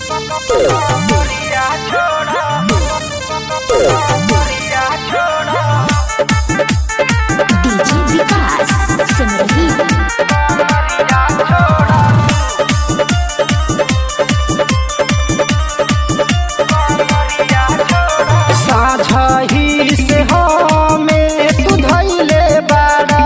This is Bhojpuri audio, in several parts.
डीजे विकास सिमरही साझही से हमें तू धैले बाड़ा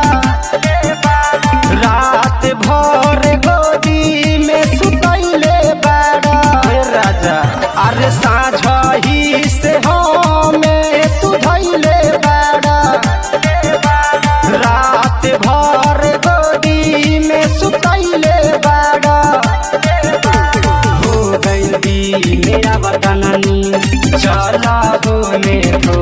रात भर गोदी में सुतैले बाड़ा हे राजा अरे साझही से हमें तू धैले बाड़ा रात भर गोदी में सुतैले बाड़ा हो गइल बी मेरा बदननी चला होने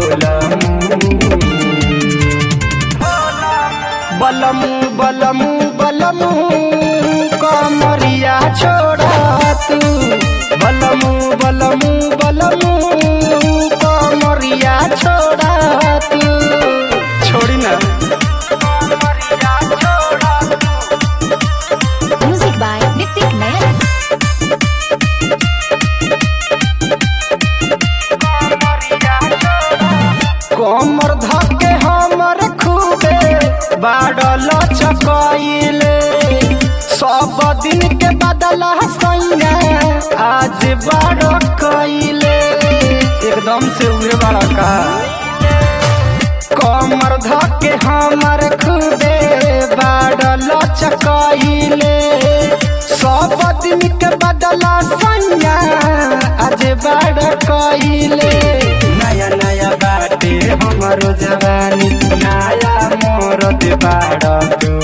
बलमू बलमू बलमू कमरिया छोड़ा तू बलमू बलमू बलमू कमरिया छोड़ा तू छोड़ी ना म्यूजिक बाय नितिक नयन कमर धके हमर खूबे बाडल चकइले सब दिन के बदला सैया आज बड़ कइले एकदम से उड़े बड़ा का कमर धके हमर खूबे बाडल चकइले सब दिन के बदला सैया आज बड़ कइले नया नया बाटे हमरो जवानी नया मोरत बाड़ तू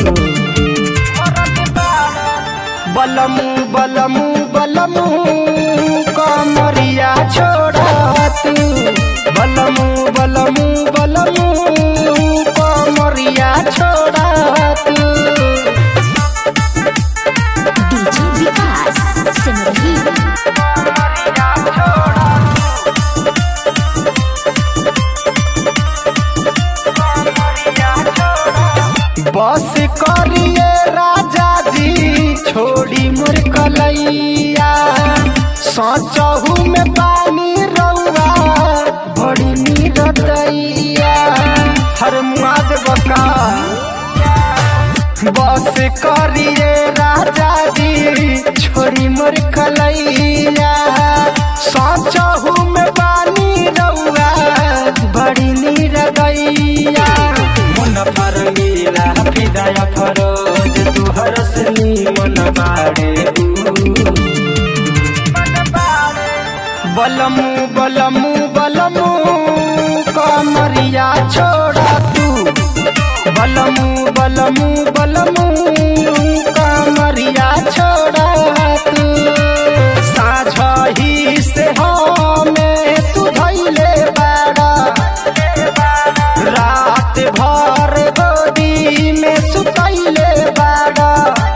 बलमू बलमू बलमू कमरिया छोड़ा तू बलमू बलमू बलमू कमरिया छोड़ा तू डीजे विकास सिमरही बस करिए राजा जी छोड़ी मोर कलैया सोचहू में पानी रउआ बड़ी नीरदैया हर मुआद बका बस करिए राजा जी छोड़ी मोर कलैया सोचहू में पानी रउआ बड़ी नीरदैया मन पर मेरा हृदय फरोज तुहर सनी मन बाड़े बलमू बलमू बलमू कमरिया छोड़ा तू बलमू बलमू बलमू कमरिया छोड़ा तू साझही से हमें तू धैले बाड़ा रात भर गोदी में सुतैले बाड़ा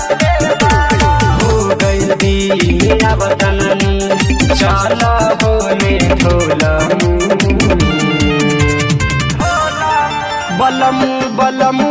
हो गइल बी मेरा बदननी चल होने ढोलमू बलमू बलमू